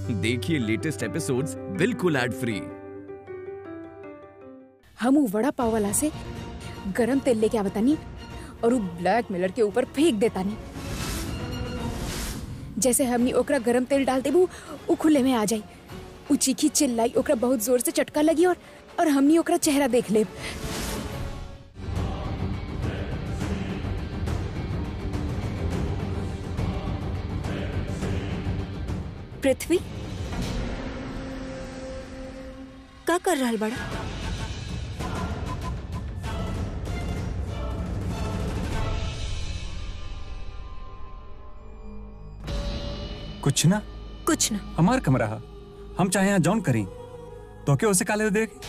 देखिए latest episodes बिल्कुल ad free हम उ वड़ा पाव वाला से गरम तेल लेके आवतानी और उ ब्लैक मिलर के ऊपर फेंक देतानी जैसे हमनी ओकरा गरम तेल डाल देबू उ खुले में आ जाई उ चीखी चिल्लाई ओकरा बहुत जोर से चटका लगी और और हमनी ओकरा चेहरा देख लेब पृथ्वी का कर रहल बड़ा कुछ ना कुछ ना हमार कमरा हा हम चाहे यहाँ जॉन करी तो क्या उसे काले देख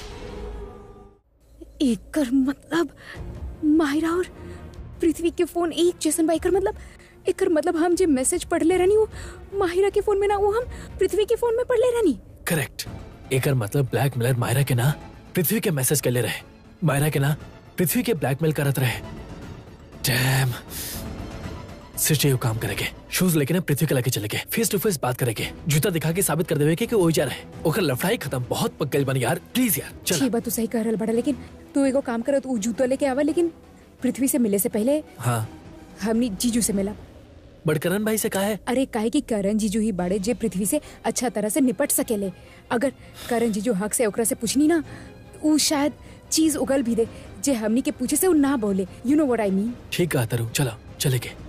एकर मतलब माहिरा और पृथ्वी के फोन एक जैसन बा एकर मतलब एकर मतलब हम जे मैसेज पढ़ले रहनी वो माहिरा के फोन में ना वो हम पृथ्वी के फोन में पढ़ले रहनी करेक्ट एकर मतलब ब्लैकमेलर मायरा के ना पृथ्वी के मैसेज के ले रहे मायरा के ना पृथ्वी के ब्लैकमेल करत रहे डैम सिर्फ काम करेंगे शूज लेके ना पृथ्वी के लेके चले गए फेस टू फेस बात करेंगे जूता दिखा के साबित कर देवे के कि वो जा रहे ओकर लफड़ाई खत्म बहुत पक गई बनी यार प्लीज यार चल ठीक बात तू सही कह रहल बड़ा लेकिन तू एगो काम कर तू जूतो लेके आवा लेकिन पृथ्वी से मिले से पहले हाँ हमनी जीजू से मिला बट करण भाई से कहा है अरे काहे कि करण जीजू ही बाड़े जे पृथ्वी से अच्छा तरह से निपट सकेले अगर करण जीजू हक से ओकरा से पूछनी ना ऊ शायद चीज उगल भी दे जे हमनी के पूछे से ऊ ना बोले you know what I mean ठीक कहा तरु चलो चले के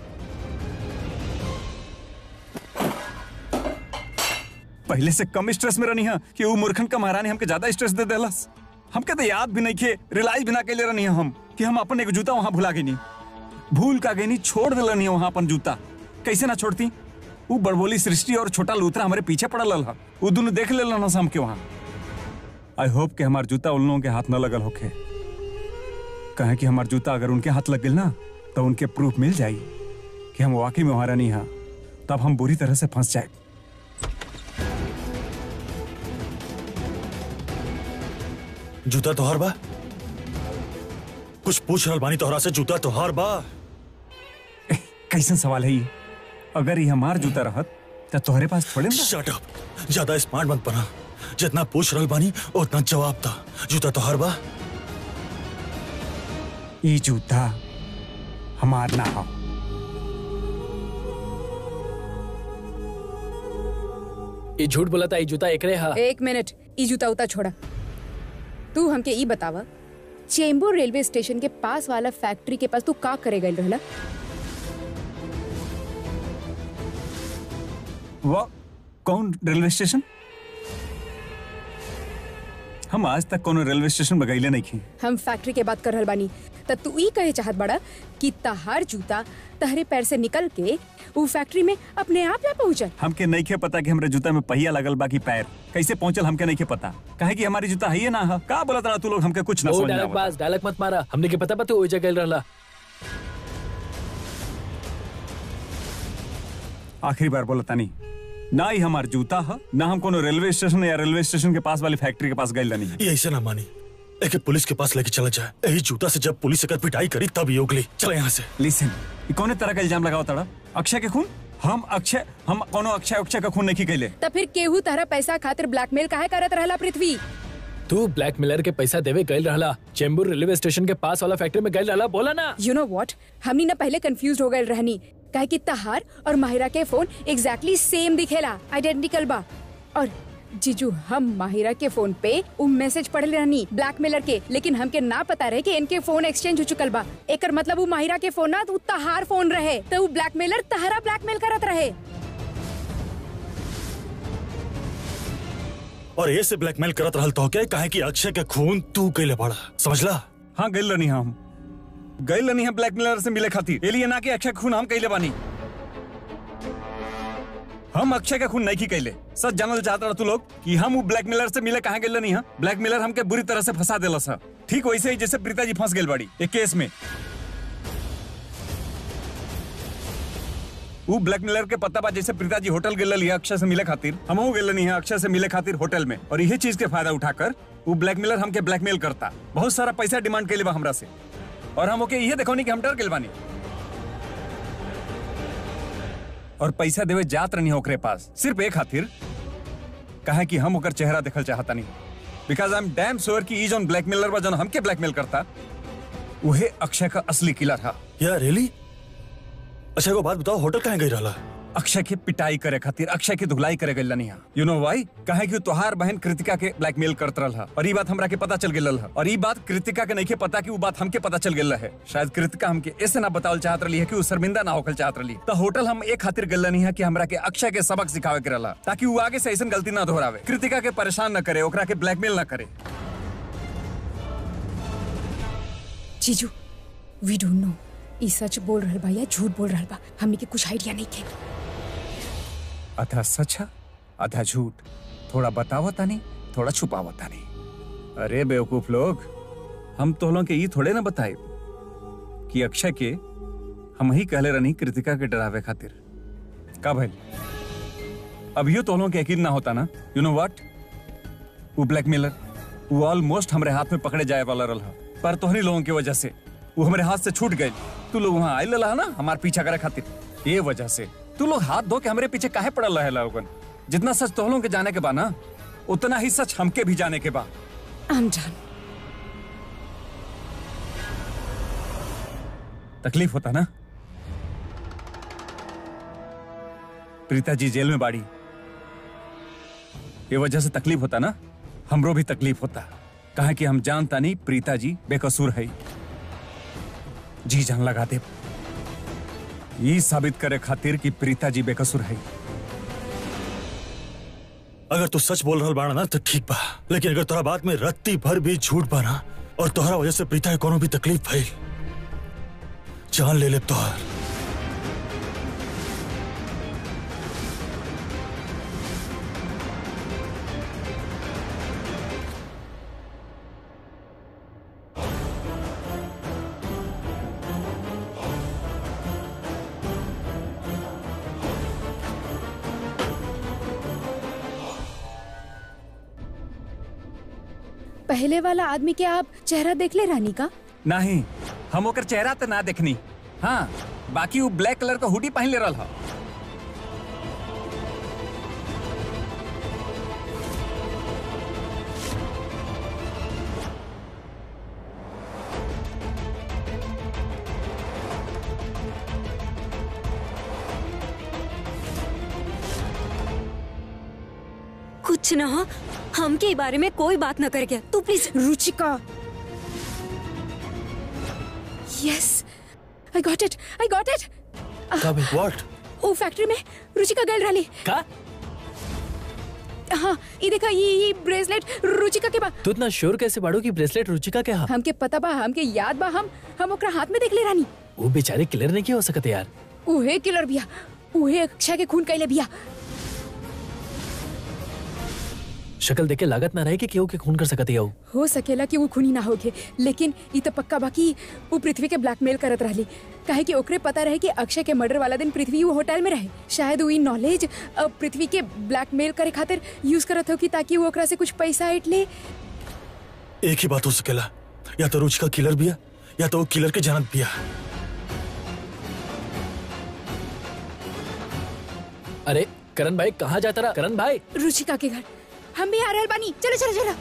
पहले से कम स्ट्रेस में रहनी है कि वो मूर्खन का महारानी हमके ज्यादा स्ट्रेस दे देलस हमके तो याद भी नहीं खे रियलाइज भी ना कैले रहनी है हम कि हम अपन एक जूता वहां भुला गई भूल का गई छोड़ दिलनी है वहां अपन जूता कैसे ना छोड़ती वो बड़बोली सृष्टि और छोटा लूथरा हमारे पीछे पड़ल हा वो दोनों देख ले ना हमके वहां आई होप कि हमार जूता उन लोगों के हाथ न लगल होखे कहे कि हमार जूता अगर उनके हाथ लग गई ना तो उनके प्रूफ मिल जाई कि हम वाकई में वहां नहीं हा तब हम बुरी तरह से फंस जाए जूता तोहार बा कुछ पूछ रहल बानी तोहरा से जूता तोहार बा कैसन सवाल है ये अगर ये हमार जूता रहत तो तोहरे पास थोड़े ना शट अप ज्यादा स्मार्ट मत बना जितना पूछ रहल बानी उतना जवाब था जूता तोहार बा ये जूता हमार ना हो ये झूठ बोला था ये जूता एकरे हा एक मिनट ई जूता उता छोड़ा तू हमके ई बतावा चेंबूर रेलवे स्टेशन के पास वाला फैक्ट्री के पास तू का करे गई रहला वो कौन रेलवे स्टेशन हम आज तक कोनो रेलवे स्टेशन में गईले नहीं की हम फैक्ट्री के बात कर रहल बानी त तू ई कहे चाहत बड़ा कि तहार जूता तहरे पैर से निकल के वो फैक्ट्री में अपने आप ना पहुंचल हमके नहीं खे पता कि हमरे जूता में पहिया लगल बाकी पैर कैसे पहुंचल हमके नहीं खे पता कहे कि हमारी जूता है ये ना है का बोला तू लोग हमके कुछ ना ओ समझ में डायलॉग आवत। बाज डायलॉग मत मारा हमने के पता पता ओ जगह रहला आखिरी बार बोला तानी ना ही हमार जूता है ना हम कोनो रेलवे स्टेशन या रेलवे स्टेशन के पास वाली फैक्ट्री के पास गए नहीं ये ऐसे ना मानी एके पुलिस के पास लेके चला जाए यही जूता से जब पुलिस अगर पिटाई करी तब ये उगली चले यहाँ से लिसन ये कौन तरह का इल्जाम लगाओ तड़ा अक्षय के खून हम अक्षय हम कोनो अक्षय अक्षय का खून नहीं कैले त फिर केहू तहरा पैसा खातिर ब्लैकमेल काहे करत रहला पृथ्वी तू ब्लैकमेलर के पैसा देवे गइल रहला चेंबूर रेलवे स्टेशन के पास वाला फैक्ट्री में गइल रहला बोला ना यू नो व्हाट हमनी ना पहले कंफ्यूज हो गए रहनी काहे कि तहार और माहिरा के फोन एग्जैक्टली सेम दिखेला आइडेंटिकल बा और जीजू हम माहिरा के फोन पे उ मैसेज पढ़ रहनी ब्लैकमेलर के लेकिन हमके ना पता रहे कि इनके फोन एक्सचेंज हो चुकल बा एकर मतलब उ माहिरा के फोन ना उ तहार फोन रहे तो उ ब्लैकमेलर तहरा ब्लैकमेल करत रहे और ये से ब्लैकमेल करत रहल तो क्या काहे कि अक्षय के खून तू कैले बड़ा समझला हाँ गए नहीं हम गए नहीं हम ब्लैकमेलर से मिले खातिर एलिए ना कि अक्षय के खून हम कैले बानी हम अक्षय का खून नहीं की कैले सच जानल चाहता रहा तू लोग कि हम वो ब्लैकमेलर से मिले कहाँ गए नहीं है ब्लैकमेलर हमके बुरी तरह से फंसा देला सा ठीक वैसे ही जैसे प्रीता जी फंस गए बाड़ी एक केस में वो ब्लैकमेलर के पता बा जैसे प्रीता जी होटल गेल लिया अक्षय से मिले खातिर हम गेल नहीं है अक्षय से मिले खातिर होटल में और यही चीज के फायदा उठाकर वो ब्लैकमेलर हमके ब्लैकमेल करता बहुत सारा पैसा डिमांड के लिए हमरा से और हम ओके ये देखो नहीं कि हम डर गेल बानी और पैसा देवे जात रहनी ओकरे पास सिर्फ एक खातिर कहा कि हम ओकर चेहरा देखल चाहता नहीं because I am damn sure कि ई जौन ब्लैकमेलर बा जौन हमके ब्लैकमेल करता उहे अक्षय का असली किलर हा या रियली अच्छा एगो बात बताओ होटल कहाँ गई रहला अक्षय के पिटाई करे खातिर अक्षय के धुलाई करे गइल नहीं यू नो वाई कहे कि तोहार बहन कृतिका के ब्लैकमेल करत रहल और ई बात हमरा के पता चल गेल है और ई बात कृतिका के नहीं के पता कि वो बात हमके पता चल गेल है शायद कृतिका हमके ऐसे ना बतावल चाहत रही है कि वो शर्मिंदा ना होकल चाहत रही तो होटल हम एक खातिर गल नहीं है कि हमरा के अक्षय के सबक सिखावे के रहला ताकि वो आगे से ऐसा गलती ना दोहरावे कृतिका के परेशान न करे ओकरा के ब्लैकमेल ना करे जीजू वी डोंट नो ई सच बोल रहल बा या झूठ बोल रहल बा हमने के कुछ आइडिया नहीं के आधा सच है आधा झूठ थोड़ा बतावता नहीं थोड़ा छुपावता नहीं अरे बेवकूफ लोग हम तो लोग के ये थोड़े ना बताए कि अक्षय के हम ही कहले रहनी कृतिका के डरावे खातिर का भाई अब यो तो लोग के यकीन ना होता ना यू नो व्हाट वो ब्लैकमेलर वो ऑलमोस्ट हमरे हाथ में पकड़े जाए वाला रहा पर तोहरी लोगों की वजह से वो हमारे हाथ से छूट गए तू लोग वहां आए लला ना हमार पीछा करे खातिर ये वजह से तू लोग हाथ धो के हमारे पीछे काहे पड़ल रहे लोगन जितना सच तो लोगों के जाने के बा ना उतना ही सच हमके भी जाने के बा आई एम डन तकलीफ होता ना प्रीता जी जेल में बाड़ी ये वजह से तकलीफ होता ना हमरो भी तकलीफ होता कहा कि हम जानता नहीं प्रीता जी बेकसूर है जी जान लगा दे ये साबित करे खातिर कि प्रीता जी बेकसूर है अगर तू सच बोल रहा बाड़ा ना तो ठीक बा लेकिन अगर तोरा बात में रत्ती भर भी झूठ बा ना और तोहरा वजह से प्रीता के कोनो भी तकलीफ भइल जान ले ले तोहर पहले वाला आदमी के आप चेहरा देख ले रानी का नहीं हम ओकर चेहरा तो ना देखनी हाँ बाकी वो ब्लैक कलर का हुडी पहन ले रहा हा। कुछ ना हो हमके ई बारे में कोई बात न करके तू please Ruchika yes I got it I got it का भाई व्हाट ओ फैक्ट्री में रुचिका गल रही का हाँ ये देखा ये ये ब्रेसलेट रुचिका के बा तू इतना श्योर कैसे बाड़ू की ब्रेसलेट रुचिका के हाथ हमके पता बा हमके याद बा हम हम ओकरा हाथ में देख ले रानी वो बेचारे क्लियर नहीं किया हो सकते यार उहे किलर बिया उहे अक्षय के खून कैले बिया शक्ल देख के लागत ना रहे कि केहू के खून कर सकते हो हो सकेला कि वो खूनी ना होगे लेकिन ई तो पक्का बा कि वो पृथ्वी के ब्लैकमेल करत रहली काहे कि ओकरे पता रहे कि अक्षय के मर्डर वाला दिन पृथ्वी वो होटल में रहे शायद वो नॉलेज पृथ्वी के ब्लैकमेल करे खातिर यूज करत हो कि ताकि वो ओकरा से कुछ पैसा इट ले एक ही बात हो सकेला या तो रुचिका किलर बिया या तो वो किलर के जानत बिया अरे करण भाई कहाँ जाता रहा करण भाई रुचिका के घर हम भी आ रहल बानी चलो चलो चलो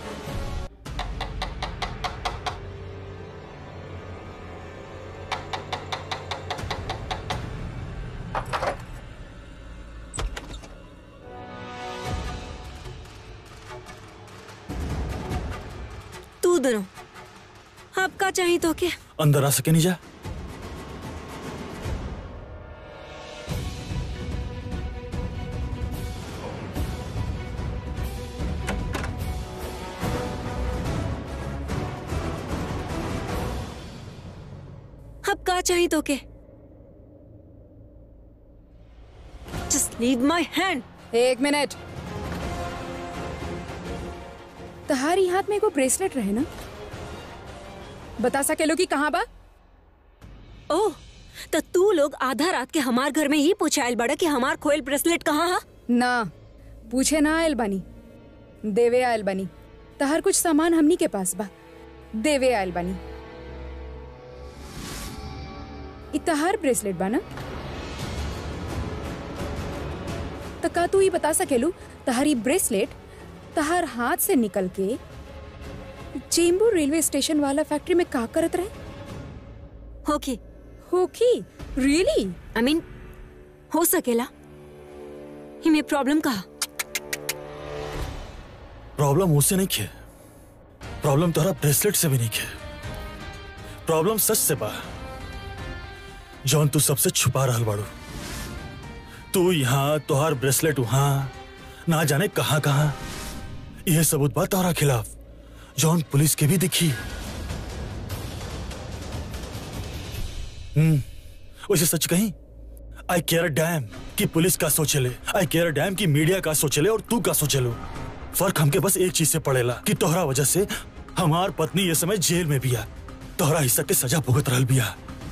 तू दोनों आपका चाहिए तो क्या अंदर आ सके नहीं जा अब का चाहिए तो के जस्ट लीव माय हैंड एक मिनट तहारी हाथ में एगो ब्रेसलेट रहे ना बता सकेलो कि कहाँ बा ओह तो तू लोग आधा रात के हमार घर में ही पूछायल बड़ा कि हमार खोयल ब्रेसलेट कहाँ है ना पूछे ना आयल बानी देवे आयल बानी तहार कुछ सामान हमनी के पास बा देवे आयल बानी इ तहार ब्रेसलेट बा ना तो का तू ही बता सकेलू तहारी ब्रेसलेट तहार हाथ से निकल के चेंबूर रेलवे स्टेशन वाला फैक्ट्री में का करत रहे ओके होकी रियली आई मीन हो सकेला हिमें प्रॉब्लम कहा प्रॉब्लम उससे नहीं खे प्रॉब्लम तोहरा ब्रेसलेट से भी नहीं खे प्रॉब्लम सच से बा जौन तू सबसे छुपा रहल बाड़ू तू यहाँ तोहार ब्रेसलेट वहां ना जाने कहाँ कहाँ यह सबूत बा तोहरा खिलाफ जौन पुलिस के भी दिखी हम्म वैसे सच कहीं आई केयर डैम कि पुलिस का सोचेले आई केयर डैम की मीडिया का सोचेले और तू का सोचेलो फर्क हमके बस एक चीज से पड़ेला कि तोहरा वजह से हमार पत्नी ये समय जेल में बिया तोहरा हिस्सा के सजा भुगत रहल बिया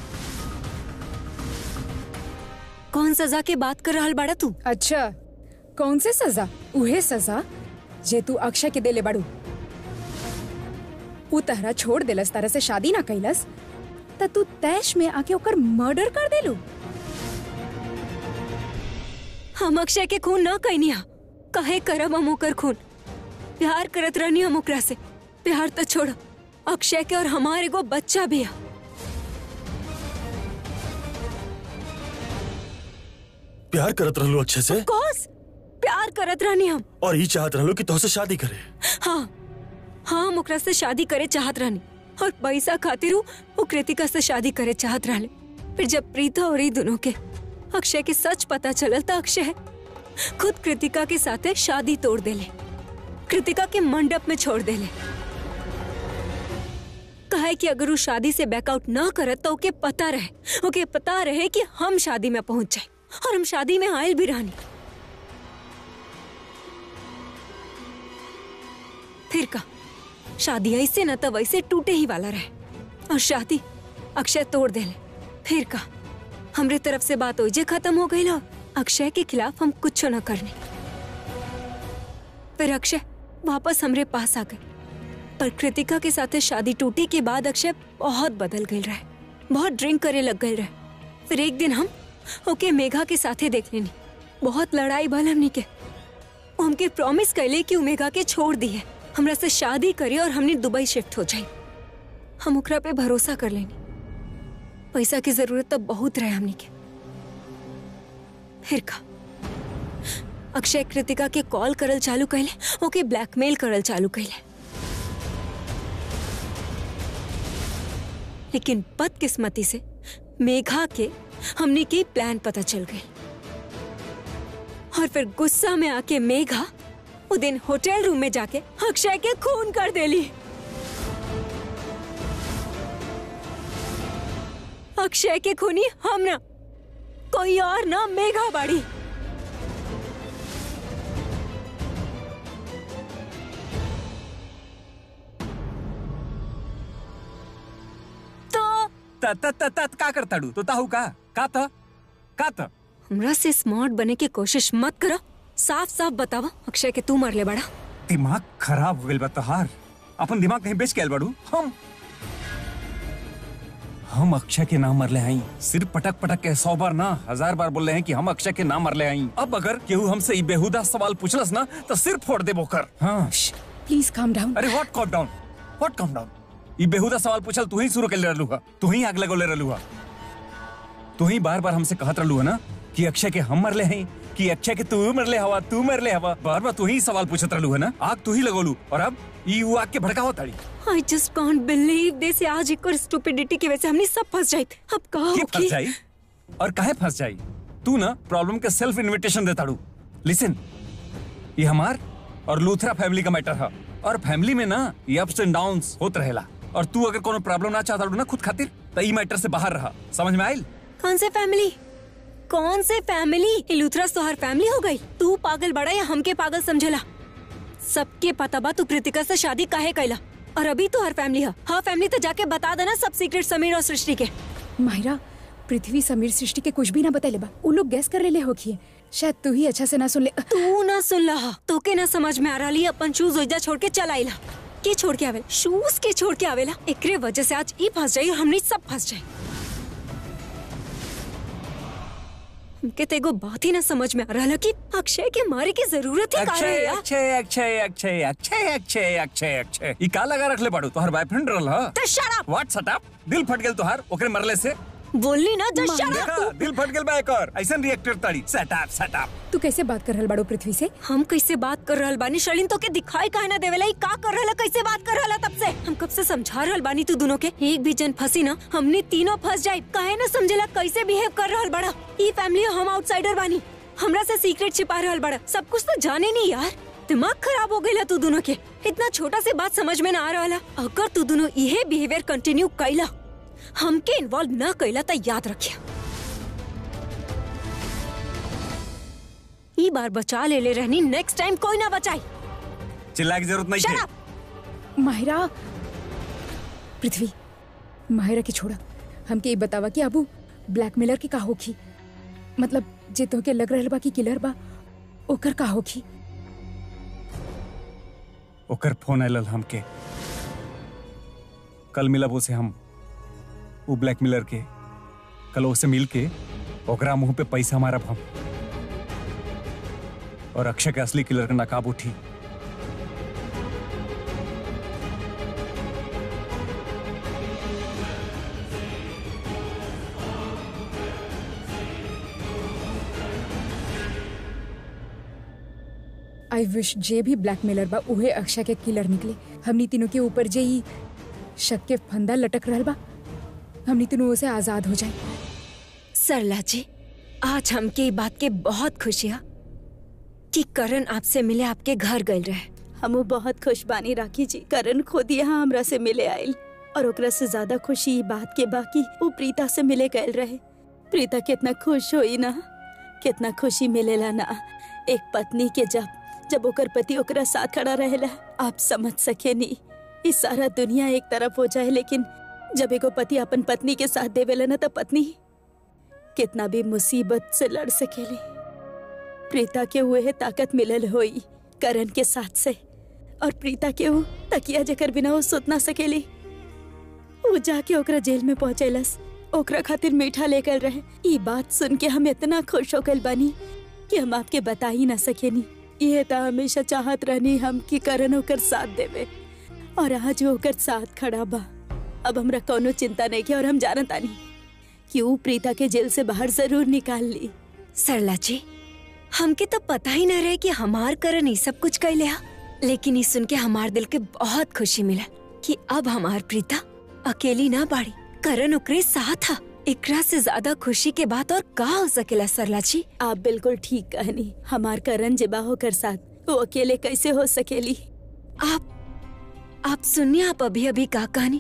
कौन सजा के बात कर रहल बाड़ा तू अच्छा कौन से सजा उहे सजा जे तू अक्षय के देले बाड़ू ऊ तहरा छोड़ देलस तारा से शादी ना कैलस त तू तैश में आके ओकर मर्डर कर देलू हम अक्षय के खून न कहनी हा कहे करब हम ओकर खून प्यार करत रहनी हम ओकरा से प्यार तो छोड़ अक्षय के और हमार एगो बच्चा भी है प्यार करत रहलो अच्छे से कोस प्यार करत रहनी हम और ये चाहत रहलो कि तोहसे शादी करे हाँ हाँ हम ओकरा से शादी करे चाहत रहनी और पैसा खातिर उ वो कृतिका से शादी करे चाहत रहले फिर जब प्रीता और ई दोनों के अक्षय के सच पता चलल त अक्षय खुद कृतिका के साथे शादी तोड़ देले कृतिका के मंडप में छोड़ देले कहे कि अगर वो शादी से बैकआउट न करत तो ओके पता रहे ओके पता रहे कि हम शादी में पहुंच जाए और हम शादी में आयल भी रहनी फिर का शादी ऐसे न तो वैसे टूटे ही वाला रहे और शादी अक्षय तोड़ देले फिर का हमरे तरफ से बात हो जे खत्म हो गई ना अक्षय के खिलाफ हम कुछ न करने फिर अक्षय वापस हमरे पास आ गए पर कृतिका के साथ शादी टूटे के बाद अक्षय बहुत बदल गए रहे बहुत ड्रिंक करे लग गए रहे फिर एक दिन हम ओके मेघा के साथे देख लेनी बहुत लड़ाई भल हमनी के वो हमके प्रॉमिस कैले कि उ मेघा के छोड़ दिए हमरा से शादी करी और हमने दुबई शिफ्ट हो जाई हम ओकरा पे भरोसा कर लेनी पैसा की जरूरत तो बहुत रहे हमनी के फिर का अक्षय कृतिका के कॉल करल चालू कैले ओके ब्लैकमेल करल चालू कैले लेकिन बदकिस्मती से मेघा के हमने की प्लान पता चल गई और फिर गुस्सा में आके मेघा वो दिन होटल रूम में जाके अक्षय के खून कर देली अक्षय के खूनी हम ना कोई और ना मेघा बाड़ी तो त त त त का करताड़ू तो ताहू का का त का त हमरा से स्मार्ट बने की कोशिश मत करो साफ साफ बतावा अक्षय के तू मरले बड़ा दिमाग खराब हो गइल बा तोहार अपन दिमाग कहीं बेच के आइल बाड़ू हम हम अक्षय के नाम मरले हई सिर्फ पटक पटक के सौ बार ना हजार बार बोल रहे हैं कि हम अक्षय के नाम मरले हई अब अगर केहू हमसे ई बेहुदा सवाल पूछलस ना तो सिर फोड़ देबो कर हाँ प्लीज काम डाउन अरे what calm down what calm down ई बेहुदा सवाल पूछल तू ही शुरू कर ले रहलू हा तू ही आग लगोले रहलू हा तू ही बार बार हमसे कहत रहलू है ना कि अक्षय के हम मरले हैं कि अक्षय के तू मरले हवा तू मरले हवा बार बार तू ही सवाल पूछत रहलू है ना आग तू ही लगोलू और अब ई उ आग के भड़कावो ताड़ी आई जस्ट कांट बिलीव दिस आज एक और स्टूपिडिटी की वजह से हमने सब फंस जाए अब कहा के फंस जाई और काहे फंस जाई तू ना प्रॉब्लम के सेल्फ इन्विटेशन देताड़ू लिसन ये हमार और लूथरा फैमिली का मैटर है और फैमिली में ना ये अप्स एंड डाउन्स होत रहेला और तू अगर कोनो प्रॉब्लम ना चाहता ना खुद खातिर तो ई मैटर से बाहर रहा समझ में आइल कौन से फैमिली कौन से फैमिली इलूथरस तो हर फैमिली हो गई तू पागल बड़ा या हमके पागल समझेला सबके पता बा तू कृतिका से शादी काहे कैला और अभी तो हर फैमिली है हाँ फैमिली तो जाके बता देना सब सीक्रेट समीर और सृष्टि के माहिरा पृथ्वी समीर सृष्टि के कुछ भी ना बतैले बा उ लोग गैस कर लेले होखिए शायद तू ही अच्छा से ना सुन ले तू ना सुन रहा तो के ना समझ में आ रही अपन शूज ओइजा छोड़ के चल आइला के छोड़ के आवेला शूज के छोड़ के आवेला एकरे वजह से आज ई फंस जाई और हमने सब फंस जाए हमके तो एगो बात ही ना समझ में आ रहा कि अक्षय के मारे की जरूरत ही का अक्षय रहे यार अक्षय अक्षय अक्षय अक्षय अक्षय अक्षय अक्षय ई का लगा रखले बाड़ू तोहर बॉयफ्रेंड रहल ह तो shut up! What shut up दिल फट गेल तोहार ओकरे मरले से बोलनी ना तो shut up! देखा दिल फट गेल बा एक और ऐसन रिएक्टर ताड़ी सट अप सट अप तू कैसे बात कर रहल बाड़ू पृथ्वी से हम कैसे बात कर रहल बानी शलिन तो के दिखाई काहे ना देवेला ई का कर रहला कैसे बात कर रहला तब से हम कब से समझा रहल बानी तू दोनों के एक भी जन फंसी ना हमने तीनों फंस जाए काहे ना समझेला कैसे बिहेव कर रहल बड़ा ई फैमिली हम आउटसाइडर बानी हमरा से सीक्रेट छिपा रहल बड़ा सब कुछ तो जाने नहीं यार दिमाग खराब हो गया तू दोनों के इतना छोटा से बात समझ में ना आ रहा अगर तू दोनों यही बिहेवियर कंटिन्यू कैला हमके इन्वॉल्व ना कैला तो याद रखिया ई बार बचा ले ले रहनी नेक्स्ट टाइम कोई ना बचाई चिल्लाए की जरूरत नहीं Shut है up! माहिरा पृथ्वी माहिरा के छोड़ा हमके ये बतावा कि अबू ब्लैकमेलर की का होखी मतलब जे तोहके लग रहल बा कि किलर बा ओकर का होखी ओकर फोन आयल हमके कल मिलब उसे हम वो ब्लैकमेलर के कल उसे मिल के ओकरा मुंह पे पैसा मारब हम और अक्षय के असली किलर का नकाब उठी आई विश जे भी ब्लैकमेलर बा उहे अक्षय के किलर निकले हमनी तीनों के ऊपर जे ई शक के फंदा लटक रहल बा हमनी तीनों से आजाद हो जाए सरला जी आज हमके ई बात के बहुत खुशी है कि करण आपसे मिले आपके घर गए रहे हमू बहुत खुश बानी राखी जी करण खुद यहाँ हमरा से मिले आयल और ओकरा से ज्यादा खुशी ई बात के बाकी वो प्रीता से मिले गए रहे प्रीता कितना खुश होई ना कितना खुशी मिलेला ना एक पत्नी के जब जब ओकर पति ओकरा साथ खड़ा रहेला आप समझ सके नी ई सारा दुनिया एक तरफ हो जाए लेकिन जब एगो पति अपन पत्नी के साथ देवेला ना तो पत्नी कितना भी मुसीबत से लड़ सकेली प्रीता के हुए ताकत मिलल होई करण के साथ से और प्रीता के वो तकिया जकर बिना वो सुत ना सकेली वो जाके ओकरा जेल में पहुंचेलस ओकरा खातिर मीठा लेकर रहे ये बात सुन के हम इतना खुश हो गल बानी कि हम आपके बता ही ना सकेनी ये तो हमेशा चाहत रहनी हम कि करण ओकर साथ देवे और आज वो ओकर साथ खड़ा बा अब हमरा कोनो चिंता नहीं किया और हम जानत आनी कि वो प्रीता के जेल से बाहर जरूर निकाल ली सरला जी हमके तो पता ही न रहे कि हमार करण ई सब कुछ कैले हा लेकिन ई सुन के हमार दिल के बहुत खुशी मिला कि अब हमार प्रीता अकेली ना बाड़ी करण ओकरे साथ हा एकरा से ज्यादा खुशी के बात और का हो सकेला सरला जी आप बिल्कुल ठीक कहनी हमार करण जिबा होकर साथ वो अकेले कैसे हो सकेली आप आप सुनिए आप अभी अभी का कहानी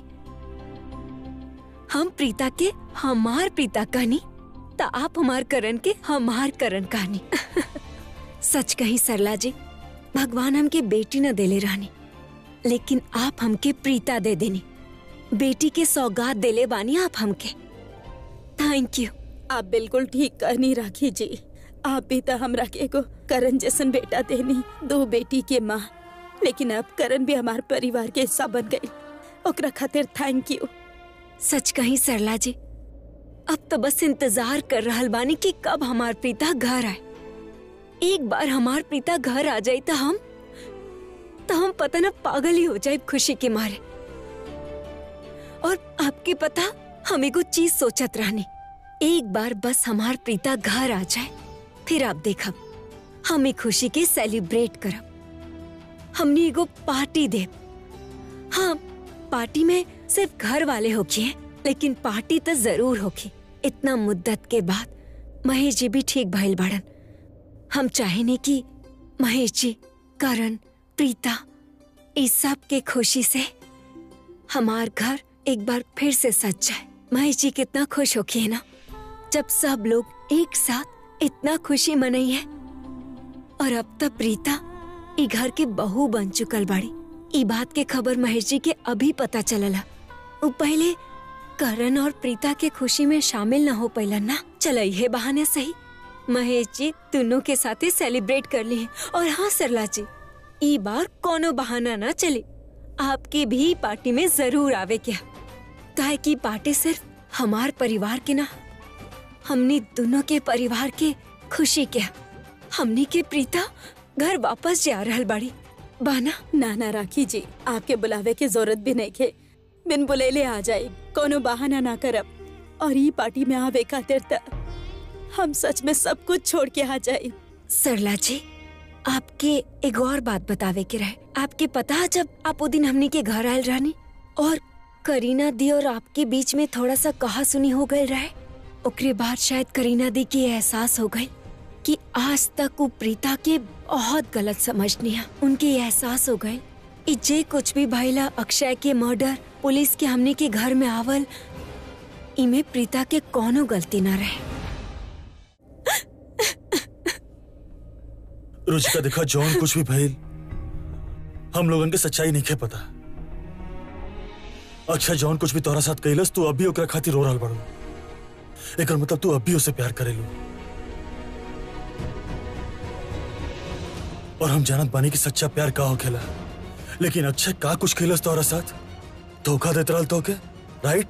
हम प्रीता के हमार प्रीता कहानी तो आप हमार करण के हमार करण कहानी सच कही सरला जी भगवान हमके बेटी न देले रहनी लेकिन आप हमके प्रीता दे देनी बेटी के सौगात देले बानी आप हमके थैंक यू आप बिल्कुल ठीक कहनी राखी जी आप भी तो हमरा के एगो करण जैसन बेटा देनी दो बेटी के माँ लेकिन अब करण भी हमार परिवार के हिस्सा बन गई ओकरा खातिर थैंक यू सच कही सरला जी अब तो बस इंतजार कर रहल बानी कि कब हमार प्रीता घर आए एक बार हमार प्रीता घर आ जाए तो हम तो हम पता ना पागल ही हो जाए खुशी के मारे और आपके पता हम एगो चीज सोचत रहनी एक बार बस हमार प्रीता घर आ जाए फिर आप देखब हम एक खुशी के सेलिब्रेट करब हमने एगो पार्टी देब हाँ पार्टी में सिर्फ घर वाले होखिए लेकिन पार्टी तो जरूर होखी इतना मुद्दत के बाद महेश जी भी ठीक भइल बाड़न हम चाहेने कि महेश जी करण प्रीता इस सब के खुशी से हमार घर एक बार फिर से सज जाए महेश जी कितना खुश होखी है ना जब सब लोग एक साथ इतना खुशी मनई है और अब तक प्रीता ई घर के बहू बन चुकल बाड़ी ई बात के खबर महेश जी के अभी पता चलला वो पहले करण और प्रीता के खुशी में शामिल न हो पैलन ना चल ये बहाने सही महेश जी दोनों के साथे सेलिब्रेट कर ली और हाँ सरला जी ई बार कोनो बहाना ना चली आपकी भी पार्टी में जरूर आवे क्या काहे की पार्टी सिर्फ हमार परिवार के ना हमने दोनों के परिवार के खुशी क्या हमनी के प्रीता घर वापस जा रहल बाड़ी बाना ना ना राखी जी आपके बुलावे के जरूरत भी नहीं खे बिन बुलेले आ जाए कोनो बहाना ना करब और ई पार्टी में आवे खातिर त हम सच में सब कुछ छोड़ के आ जाए सरला जी आपके एक और बात बतावे के रहे आपके पता है जब आप वो दिन हमनी के घर आयल रहनी और करीना दी और आपके बीच में थोड़ा सा कहा सुनी हो गए रहे ओकरे बाद शायद करीना दी के एहसास हो गई कि आज तक वो प्रीता के बहुत गलत समझनी है उनके ये एहसास हो गए कि जे कुछ भी भइला अक्षय के मर्डर पुलिस के हमने के घर में आवल इमे प्रीता के कोनो गलती ना रहे रुचिका देखा जौन कुछ भी भइल हम लोगन के सच्चाई नहीं खे पता अच्छा जौन कुछ भी तोरा साथ कैलस तू अभी ओकरा खातिर रो रहल बड़ू एकर मतलब तू अभी उसे प्यार करेलू और हम जानत बानी कि सच्चा प्यार का होखेला लेकिन अक्षय का कुछ खेलस तोरा साथ धोखा देत रहल तोके राइट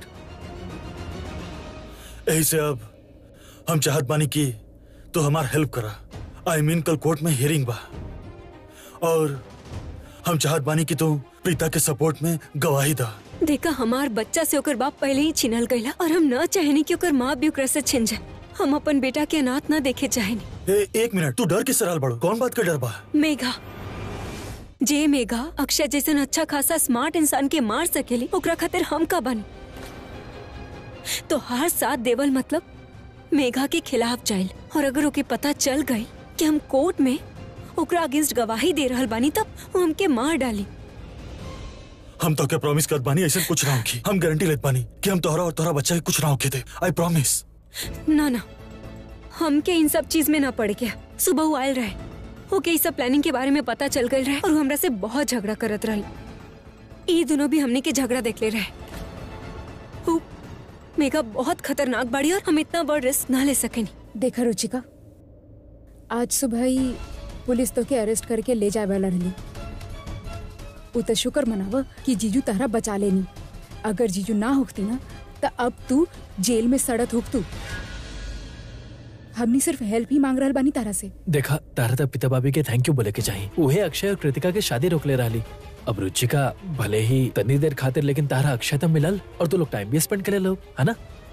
यही से अब हम चाहत बानी कि तू हमार हेल्प करा आई मीन कल कोर्ट में हियरिंग बा और हम चाहत बानी कि तू प्रीता के सपोर्ट में गवाही दा देखा हमार बच्चा से ओकर बाप पहले ही छिनल गईला और हम न चाहेनी कि ओकर माँ भी ओकरा से छिन जाए हम अपन बेटा के अनाथ न देखे चाहेनी ए, एक मिनट तू डर किस रहल बड़ो कौन बात का डर बा मेघा जे मेघा अक्षय जैसन अच्छा खासा स्मार्ट इंसान के मार सकेली ओकरा खातिर हम का बनी तो हर साथ देवल मतलब मेघा के खिलाफ जाइल और अगर ओके पता चल गई कि हम कोर्ट में ओकरा अगेंस्ट गवाही दे रहल बानी तब वो हमके मार डाली हम तो क्या प्रॉमिस करत बानी ऐसे कुछ ना होखी हम गारंटी लेत बानी कि हम तोहरा और तोहरा बच्चा के कुछ ना होखे दे आई प्रॉमिस ना ना हमके इन सब चीज में ना पड़ गया सुबह वो आयल रहे ओके इस सब प्लानिंग के बारे में पता चल गई रहे और वो हमरा से बहुत झगड़ा करत रही ई दोनों भी हमने के झगड़ा देख ले रहे वो मेघा बहुत खतरनाक बाड़ी और हम इतना बड़ रिस्क ना ले सकेनी देखा रुचिका आज सुबह ही पुलिस तो के अरेस्ट करके ले जाए वाला रही उ तो शुक्र मनाव कि जीजू तारा बचा लेनी अगर जीजू ना होती ना तो अब तू जेल में सड़त होक तू हमनी सिर्फ हेल्प ही मांग रहल बानी तारा से देखा तारा तब पिता भाभी के थैंक यू बोले के चाहिए उहे अक्षय और कृतिका के शादी रोक ले रही अब रुचिका भले ही तनी देर खातिर लेकिन तारा अक्षय तब मिलल और तू लोग टाइम भी स्पेंड करे लोग है ना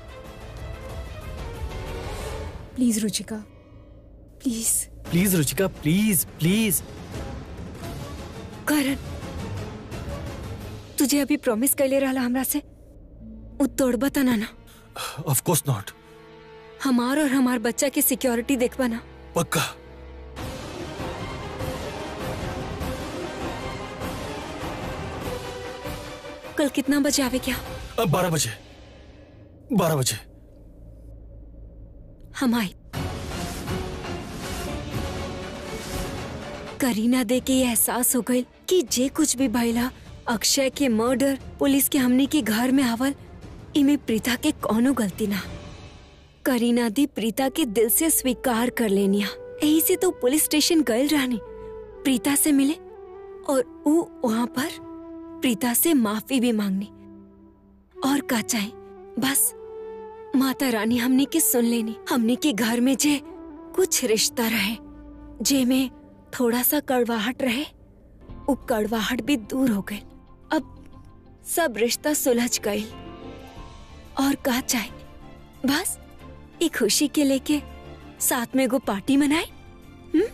please Ruchika please please Ruchika please please Karan तुझे अभी प्रॉमिस कैले रहला हमरा से उ तोड़बा त ना ना ऑफ कोर्स नॉट हमार और हमार बच्चा के सिक्योरिटी देखबा ना पक्का कल कितना बजे आवे क्या अब बारह बजे बारह बजे हम आई करीना दे के ये एहसास हो गई कि जे कुछ भी भइला अक्षय के मर्डर पुलिस के हमने के घर में आवल इमे प्रीता के कोनो गलती ना करीना दी प्रीता के दिल से स्वीकार कर लेनिया यही से तो पुलिस स्टेशन गए रहनी प्रीता से मिले और वो वहाँ पर प्रीता से माफी भी मांगनी और का चाहे बस माता रानी हमने के सुन लेनी हमने के घर में जे कुछ रिश्ता रहे जे में थोड़ा सा कड़वाहट रहे वो कड़वाहट भी दूर हो गई अब सब रिश्ता सुलझ गई और का चाहे बस एक खुशी के लेके साथ में गो पार्टी मनाए हम्म?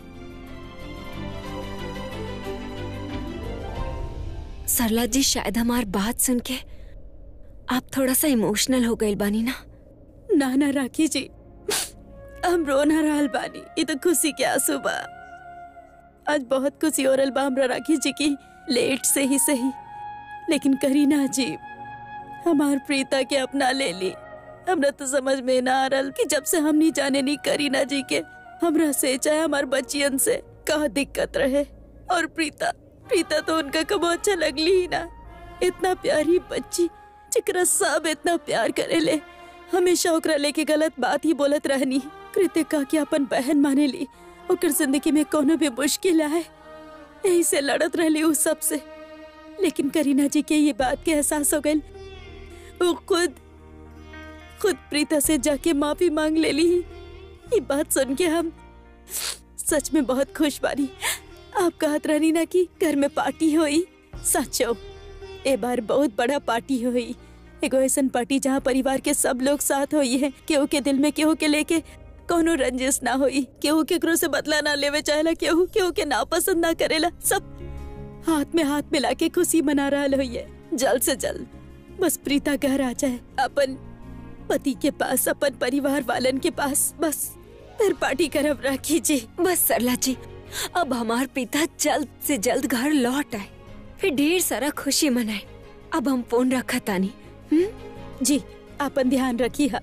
सरला जी शायद हमार बात सुन के आप थोड़ा सा इमोशनल हो गए बानी ना ना ना राखी जी हम रो ना रहल बानी ये तो खुशी के आंसू बा आज बहुत खुशी हो रहल बा हमरा राखी जी की लेट से ही सही लेकिन करीना जी हमार प्रीता के अपना ले ली हमरा तो समझ में ना आ रहल कि जब से हम नहीं जाने नहीं करीना जी के हमरा से चाहे हमार बच्चियन से का दिक्कत रहे और प्रीता प्रीता तो उनका कबो अच्छा लगली ही ना इतना प्यारी बच्ची जिकरा सब इतना प्यार करेले हमेशा ओकरा लेके गलत बात ही बोलत रहनी कृतिका के अपन बहन माने ली ओकर जिंदगी में कोनो भी मुश्किल आए यही से लड़त रहली उस सब से लेकिन करीना जी के ये बात के एहसास हो गई वो खुद खुद प्रीता से जाके माफी मांग ले ली ये बात सुन के हम सच में बहुत खुश बानी आप कहत रहनी ना कि घर में पार्टी हुई सचो ए बार बहुत बड़ा पार्टी हुई एगो ऐसन पार्टी जहाँ परिवार के सब लोग साथ हुई है केहू के दिल में केहू के लेके कोनो रंजिश ना हुई केहू केकरो से बदला ना लेवे चाहेला केहू केहू के ना पसंद ना करेला सब हाथ में हाथ मिला के खुशी मना रहा हुई है जल्द से जल्द बस प्रीता घर आ जाए अपन पति के पास अपन परिवार वालन के पास बस फिर पार्टी करब राखी जी बस सरला जी अब हमार पिता जल्द से जल्द घर लौट आए फिर ढेर सारा खुशी मनाए अब हम फोन रखा तानी हम्म जी अपन ध्यान रखी हा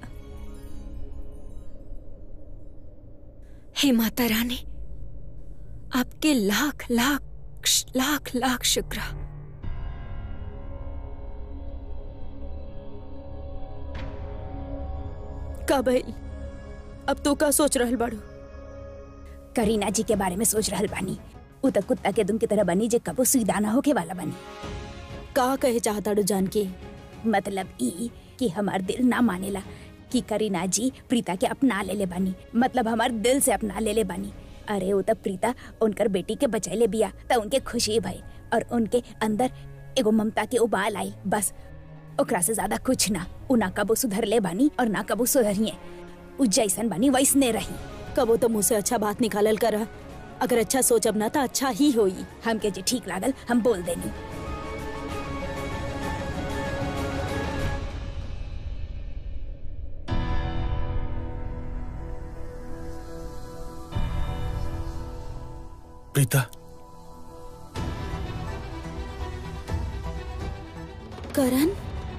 हे माता रानी आपके लाख लाख लाख लाख शुक्र का भइल अब तू का सोच रहल बाड़ू करीना जी के बारे में सोच रहल बानी उ त कुत्ता के दुम की तरह बनी जे कबो सुईदा ना होके वाला बनी का कहे चाहताड़ू जान के मतलब ई कि हमार दिल ना मानेला कि करीना जी प्रीता के अपना ले ले बानी मतलब हमार दिल से अपना ले ले बानी अरे वो तब प्रीता उनकर बेटी के बचैले बिया त उनके खुशी भई और उनके अंदर एगो ममता के उबाल आई बस ओकरा से ज्यादा कुछ ना उ ना कबो सुधर ले बानी और ना कबो सुधरिए उ जैसन बानी वैसने रही कबो तो मुँह से अच्छा बात निकालल कर अगर अच्छा सोचब ना तो अच्छा ही होई हमके जे ठीक लागल हम बोल देनी प्रीता करण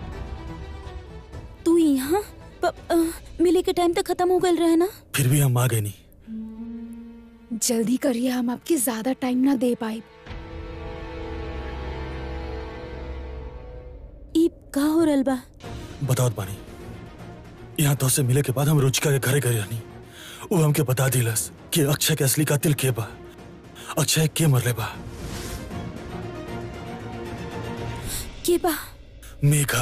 तू यहाँ प- अ, मिले के टाइम तक खत्म हो गल रहे ना फिर भी हम आ गए नहीं जल्दी करिए हम आपके ज्यादा टाइम ना दे पाए ई का हो रहल बा बताओ बानी यहाँ तो से मिले के बाद हम रुचिका के घरे गए रहनी वो हमके बता दिलस कि अक्षय के असली कातिल के बा अक्षय के मरले बा के बा मेघा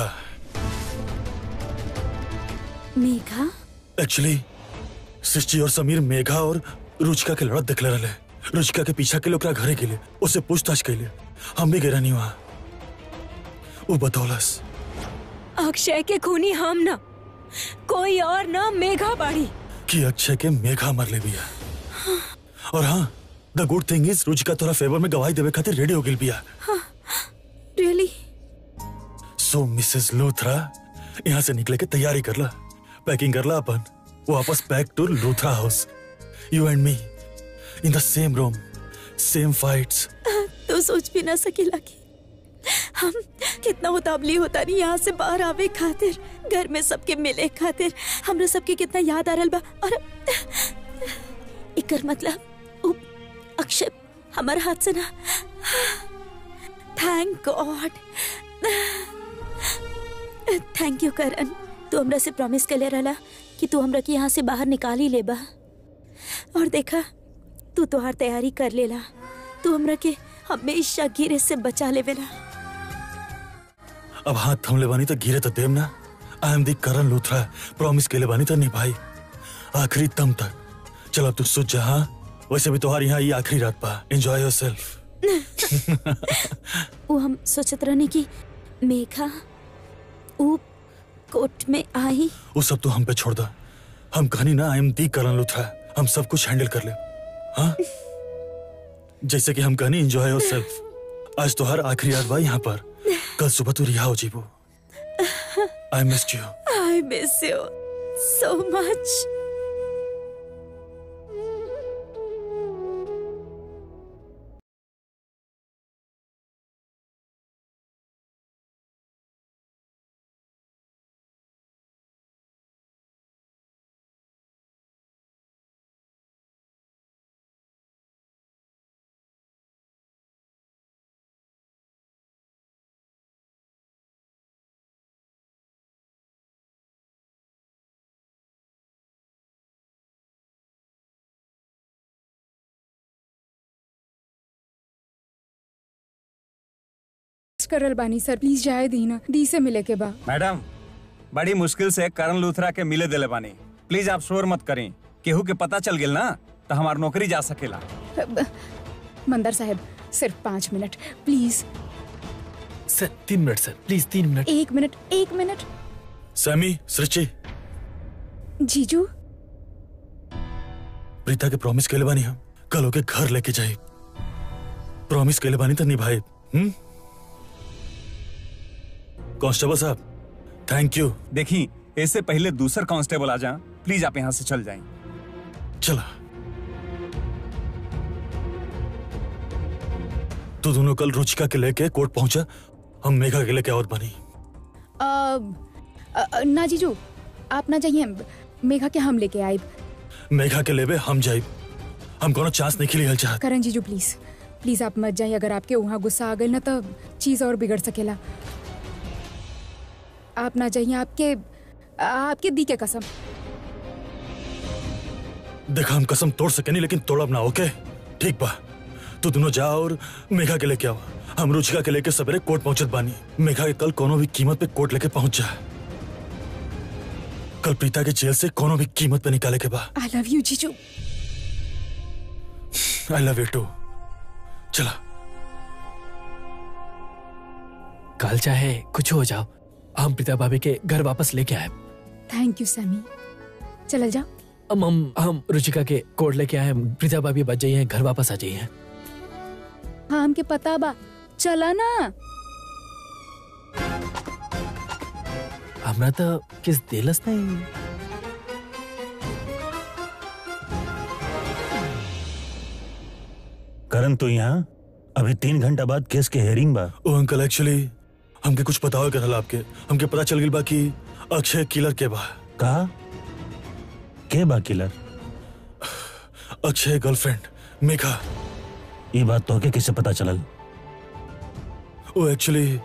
मेघा एक्चुअली सृष्टि और समीर मेघा और रुचिका के लड़त देखले रहे रुचिका के पीछा के ओकरा घरे गेले उससे पूछताछ कैले हम भी गए रहनी वहाँ वो बतौलस अक्षय के खूनी हम ना कोई और ना मेघा बाड़ी कि अक्षय के मेघा मरले बिया और हाँ the good thing is Ruchika तोरा फेवर में गवाही देवे खातिर रेडी हो गई बिया रियली सो मिसेस लूथरा यहाँ से निकले के तैयारी कर ला पैकिंग कर ला अपन वापस back to Luthra house you and me in the same room same fights तो सोच भी ना सकेला कि हम कितना उतावली होता नहीं यहाँ से बाहर आवे खातिर घर में सबके मिले खातिर हमरा सबके कितना याद आ रहल बा और इकर मतलब उ अक्षय हमार हाथ से ना thank God thank you Karan तू हमरा से प्रॉमिस कर ले रहला कि तू हमरा के यहाँ से बाहर निकाल ही लेबा और देखा तू तोहार तैयारी कर लेला तू हमरा के हमेशा गिरे से बचा लेवेला अब हाथ थमले बानी तो गिरे तो देम ना I am the Karan Luthra promise के ले बानी तो निभाई आखिरी दम तक चल अब तू सोच जा हाँ वैसे भी तुम्हारी यहाँ ये आखिरी रात पा एंजॉय योर सेल्फ वो हम सोचत रहने की मेघा वो कोर्ट में आई वो सब तो हम पे छोड़ दा हम कहानी ना I am the Karan Luthra हम सब कुछ हैंडल कर ले हाँ जैसे कि हम कहानी एंजॉय योर सेल्फ आज तो हर आखिरी रात बा यहाँ पर कल सुबह तू रिहा हो जीबो I missed you I miss you so much करल बानी सर प्लीज जाए दी ना दी से मिले के बा मैडम बड़ी मुश्किल से करण लूथरा के मिले दिले बानी प्लीज आप शोर मत करें केहू के पता चल गेल ना तो हमार नौकरी जा सकेला मंदर साहब सिर्फ पाँच मिनट प्लीज सर तीन मिनट सर प्लीज तीन मिनट एक मिनट एक मिनट सैमी सृष्टि जीजू प्रीता के प्रॉमिस के बानी हम कल ओके घर लेके जाए प्रॉमिस के बानी तो निभाए हम्म कांस्टेबल साहब थैंक यू देखी इससे पहले दूसर कांस्टेबल आ जा प्लीज आप यहाँ से चल जाएं चला तू दोनों कल रुचिका के लेके कोर्ट पहुंचा हम मेघा के लेके और बनी अ, अ, अ, ना जीजू आप ना जाइए मेघा के हम लेके आए मेघा के लेवे हम जाए हम कोनो चांस नहीं खिली हल चाहत करण जीजू प्लीज प्लीज आप मत जाइए अगर आपके वहाँ गुस्सा आ गई ना तो चीज और बिगड़ सकेला आप ना जाइए आपके आपके दी के कसम देखा हम कसम तोड़ सके नहीं लेकिन तोड़ब ना ओके ठीक बा तू दोनों जा और मेघा के लेके आओ हम रुचिका के लेके सवेरे कोर्ट पहुंचत बानी मेघा के कल कोनो भी कीमत पे कोर्ट लेके पहुंच जा कल प्रीता के जेल से कोनो भी कीमत पे निकाले के बा आई लव यू जीजू आई लव यू टू चला कल चाहे कुछ हो जाओ हम प्रीता भाभी के घर वापस लेके आए थैंक यू सैमी चल जाओ हम हम हम रुचिका के कोर्ट लेके आए हम प्रीता भाभी बच जाइए घर वापस आ जाइए हाँ हमके पता बा चला ना हमरा तो किस दिलस नहीं करण तू यहाँ अभी तीन घंटा बाद केस के हेयरिंग बा ओ अंकल एक्चुअली हमके कुछ पता हो रहल आपके हमके पता चल गई बा कि अक्षय किलर के बा कहा के बा किलर अक्षय गर्लफ्रेंड मेघा ये बात तो के किसे पता चलल ओ एक्चुअली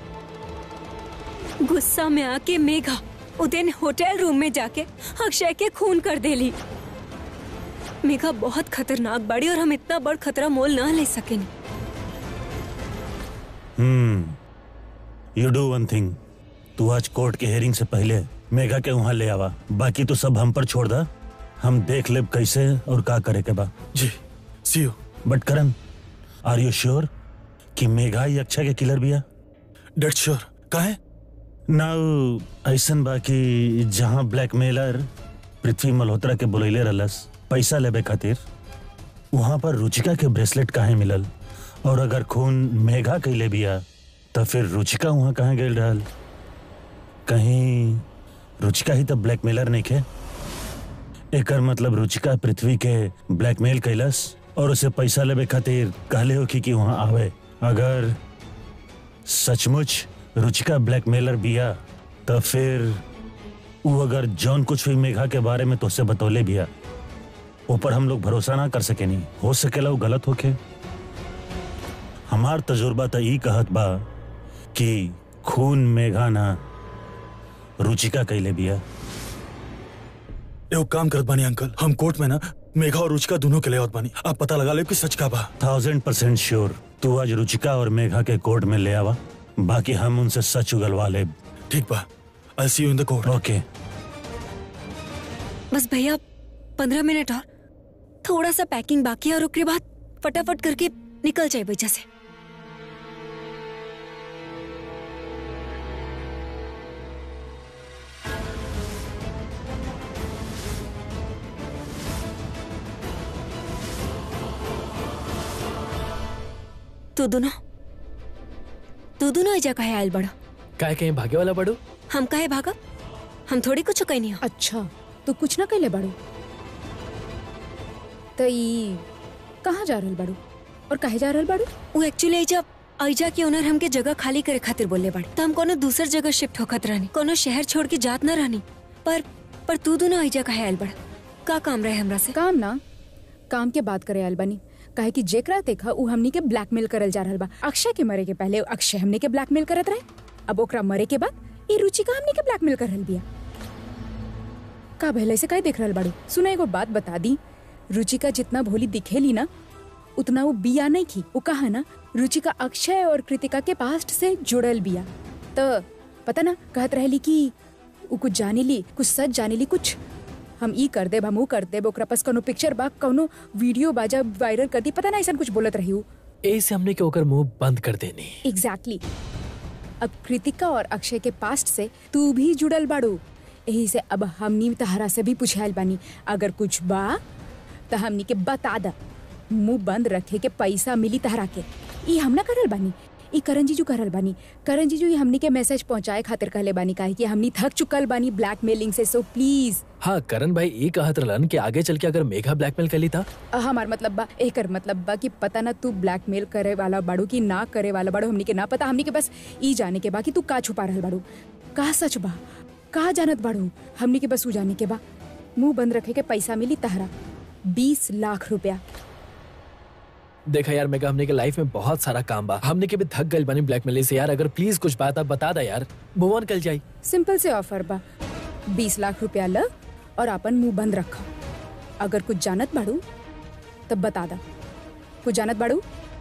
गुस्सा में आके मेघा उदयन होटल रूम में जाके अक्षय के खून कर देली मेघा बहुत खतरनाक बाड़ी और हम इतना बड़ खतरा मोल ना ले सके hmm you do one thing तू आज कोर्ट के हेयरिंग से पहले मेघा के वहां ले आवा बाकी तो सब हम पर छोड़ दा हम देख लेब कैसे और का करे के बा जी see you but Karan are you sure कि मेघा ही अक्षय के किलर बिया डेट श्योर का है नाउ ऐसन बा कि जहां ब्लैकमेलर पृथ्वी मल्होत्रा के बुलैले रहलस पैसा लेबे खातिर वहां पर रुचिका के ब्रेसलेट काहे मिलल और अगर खून मेघा कैले बिया तो फिर रुचिका वहां कहाँ गई रहल कहीं रुचिका ही तो ब्लैकमेलर नहीं खे एकर मतलब रुचिका पृथ्वी के ब्लैकमेल कैलस और उसे पैसा लेबे खातिर कहले हो कि वहां आवे अगर सचमुच रुचिका ब्लैकमेलर बिया तो फिर वो अगर जौन कुछ भी मेघा के बारे में तुझसे बतौले बिया ऊपर हम लोग भरोसा ना कर सके नहीं हो सकेला वो गलत होके हमार तजुर्बा तो ई कहत बा कि खून मेघा ना रुचिका कैले बिया एगो काम करत बानी अंकल हम कोर्ट में ना मेघा और रुचिका दोनों के ले आवत बानी आप पता लगा ले कि सच का बा थाउजेंड परसेंट श्योर तू आज रुचिका और मेघा के कोर्ट में ले आवा बाकी हम उनसे सच उगलवा ले ठीक बा आई सी यू इन द कोर्ट ओके बस भैया पंद्रह मिनट और थोड़ा सा पैकिंग बाकी है और उसके बाद फटाफट करके निकल जाए वजह से तू दोनों तू दोनों एजा कहे आयल बड़ा काय कहीं भागे वाला बड़ू हम काहे भागा हम थोड़ी कुछ कहीं नहीं हो अच्छा तो कुछ ना कैले बाड़ू तो ई कहाँ जा रहल बाड़ू और काहे जा रहल बाड़ू वो एक्चुअली एजा ऐजा के ओनर हमके जगह खाली करे खातिर बोले बाड़ी तो हम कोनो दूसर जगह शिफ्ट होखत रहनी कोनो शहर छोड़ के जात ना रहनी पर पर तू दोनों ऐजा कहे आयल बड़ा का काम रहे हमरा से काम ना काम के बात करे आयल बानी काहे कि जेकरा देखा उ हमनी के ब्लैकमेल करल जा रहल बा अक्षय के मरे के पहले अक्षय हमनी के ब्लैकमेल करत रहे अब ओकरा मरे के बाद ई रुचिका हमनी के ब्लैकमेल कर रहल बिया का भले से काहे देख रहल बाड़ू सुना एगो बात बता दी रुचिका जितना भोली दिखेली ना उतना वो बिया नहीं थी वो कहा ना रुचिका अक्षय और कृतिका के पास्ट से जुड़ल बिया तो पता ना कहत रहली कि वो कुछ जाने ली कुछ सच जाने ली कुछ हम ई कर देब हम ऊ कर देब ओकरा पास कोनो पिक्चर बा कोनो वीडियो बा जब वायरल कर दी पता ना ऐसा कुछ बोलत रही हूँ ऐसे हमने के ओकर मुंह बंद कर देनी एग्जैक्टली अब कृतिका और अक्षय के पास्ट से तू भी जुड़ल बाड़ू यही से अब हमनी तहरा से भी पूछायल बानी अगर कुछ बा तो हमनी के बता द मुंह बंद रखे के पैसा मिली तहरा के ई हम ना करल बानी ई करण जीजू करल बानी करण जीजू ई हमनी के मैसेज पहुंचाए खातिर कहले बानी काहे कि हमनी थक चुकल बानी ब्लैकमेलिंग से सो प्लीज हाँ करण भाई ये कहत रहलन कि आगे चल के अगर मेघा ब्लैकमेल कर ली था हमार मतलब बा एकर मतलब बा कि पता ना तू ब्लैकमेल करे वाला बाड़ू कि ना करे वाला बाड़ू हमनी के ना पता हमनी के बस ई जाने के बा कि तू का छुपा रहल बाड़ू का सच बा का जानत बाड़ू हमनी के बस ऊ जाने के बा मुंह बंद रखे के पैसा मिली तहरा बीस लाख रुपया देखा यार मेघा हमने के लाइफ में बहुत सारा काम बा हमने के भी थक गइल बनी ब्लैकमेल से यार अगर प्लीज कुछ बात आप बता दा यार मूव ऑन कल जाई सिंपल से ऑफर बा बीस लाख रुपया ल और अपन मुंह बंद रखा अगर कुछ जानत बाड़ू तब बता दा कुछ जानत बाड़ू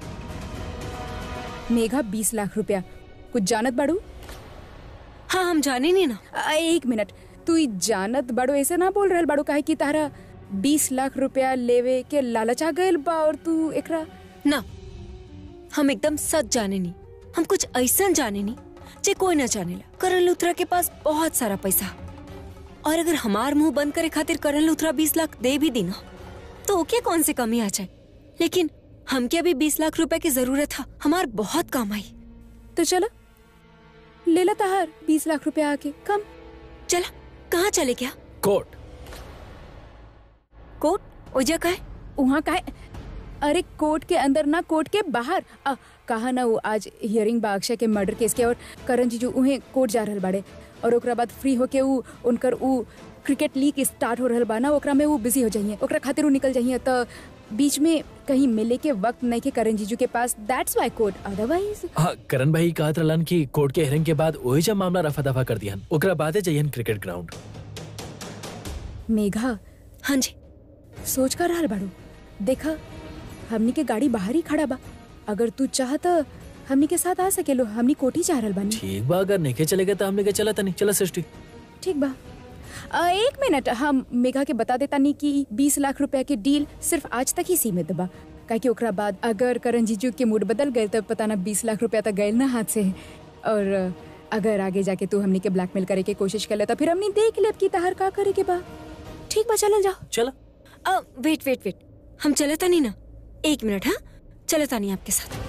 मेघा बीस लाख रुपया कुछ जानत बाड़ू हाँ हम जाने नहीं ना आ, एक मिनट तू ई जानत बाड़ू ऐसे ना बोल रहल बाड़ू काहे कि तारा बीस लाख रुपया लेवे के लालच आ गइल बा और तू एकरा ना हम एकदम सच जाने नहीं हम कुछ ऐसा जाने नहीं जे कोई ना जाने ला करण लुथरा के पास बहुत सारा पैसा और अगर हमार मुंह बंद करे खातिर करण लुथरा बीस लाख दे भी दी ना तो ओके कौन सी कमी आ जाए लेकिन हमके अभी बीस लाख रुपए की जरूरत था हमार बहुत काम आई तो चलो ले ला तहार बीस लाख रुपया आके कम चला कहाँ चले क्या कोर्ट कोर्ट ओजा का है वहाँ का है अरे कोर्ट के अंदर ना कोर्ट के बाहर आ, कहा ना वो आज हियरिंग बा अक्षय के मर्डर केस के और करण जीजू उहे कोर्ट जा रहल बाड़े और ओकरा बाद फ्री होके ऊ उनकर ऊ क्रिकेट लीग स्टार्ट हो रहल बा ना ओकरा में वो बिजी हो जाइए ओकरा खातिर ऊ निकल जाइए तो बीच में कहीं मिले के वक्त नहीं के करण जीजू के पास दैट्स वाई कोर्ट अदरवाइज हाँ करण भाई कहत रहलन कि कोर्ट के हियरिंग के बाद वही जब मामला रफा दफा कर दिहन ओकरा बादे जाइहन क्रिकेट ग्राउंड मेघा हाँ जी सोच कर रहल बाड़ू देखा हमनी के गाड़ी बाहर ही खड़ा बा अगर तू चाह तो हमनी के साथ आ सकेलो हमनी कोठी जा रहल बानी ठीक बा अगर नहीं चले गए तो हमने के चला तनी चला सृष्टि ठीक बा आ, एक मिनट हम मेघा के बता देता नहीं कि बीस लाख रुपया के डील सिर्फ आज तक ही सीमित बा काहे कि ओकरा बाद अगर करण जीजू के मूड बदल गए तब पता ना बीस लाख रुपया तक गए ना हाथ से और अगर आगे जाके तू हमनी के ब्लैकमेल करे के कोशिश कर ले तो फिर हमनी देख लेब कि तहर का करे के बा ठीक बा चलल जाओ चला अ, वेट वेट वेट हम चले था नहीं ना एक मिनट हाँ चले था नहीं आपके साथ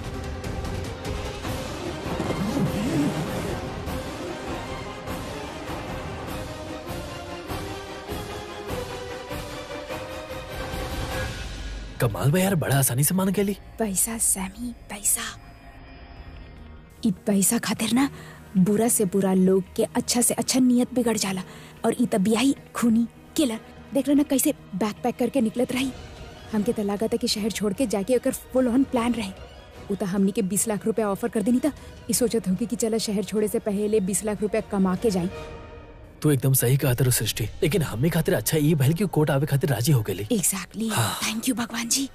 कमाल भाई यार बड़ा आसानी से मान गेली पैसा सैमी पैसा ई पैसा खातिर ना बुरा से बुरा लोग के अच्छा से अच्छा नियत बिगड़ जाला और ई तबियाही खूनी किलर देख लो ना कैसे बैक पैक करके निकलत रही हमके तो लागत है कि शहर छोड़ के जाके ओकर फुल ऑन प्लान रहे उ तो हमनी के बीस लाख रुपया ऑफर कर देनी था ई सोचत होगी कि चला शहर छोड़े से पहले बीस लाख रुपया कमा के जाई तू एकदम सही कहा तेरे सृष्टि लेकिन हमें खातिर अच्छा ये भले कि कोर्ट आवे खातिर राजी हो गेली एग्जैक्टली हाँ। थैंक यू भगवान जी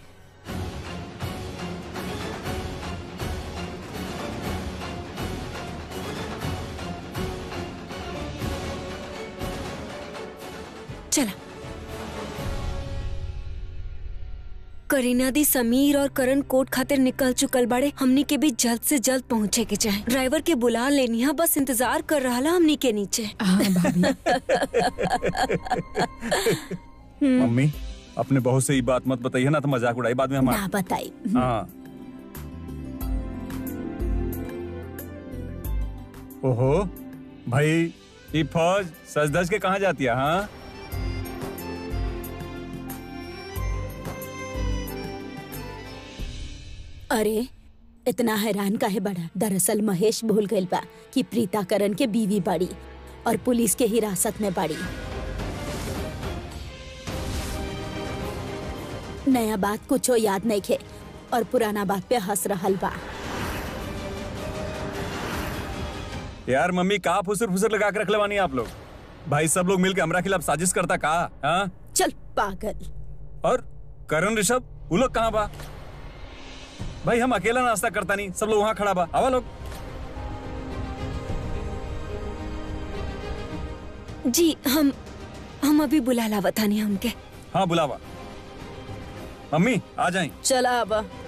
चला करीना दी समीर और करण कोर्ट खातिर निकल चुकल बाड़े हमनी के भी जल्द से जल्द पहुँचे के चाहे ड्राइवर के बुला लेनी है बस इंतजार कर रहा ला हमनी के नीचे हाँ भाभी मम्मी अपने बहू से ये बात मत बताइए ना तो मजाक उड़ाई बाद में हमारा ना बताई हाँ ओहो भाई ये फौज सज धज के कहाँ जाती है हाँ अरे इतना हैरान काहे बड़ा दरअसल महेश भूल गइल बा कि प्रीता करण के बीवी बाड़ी और पुलिस के हिरासत में बाड़ी नया बात कुछो याद नहीं खे और पुराना बात पे हंस रहल बा यार मम्मी कहाँ फुसर फुसर लगा के रख लेवानी आप लोग भाई सब लोग मिलके हमरा खिलाफ साजिश करता का हाँ चल पागल और करण ऋषभ वो लोग कहाँ बा भाई हम अकेला नाश्ता करता नहीं सब लोग वहाँ खड़ा बा आवा लोग जी हम हम अभी बुला लावतानी हमके हाँ बुलावा मम्मी आ जाए चला अब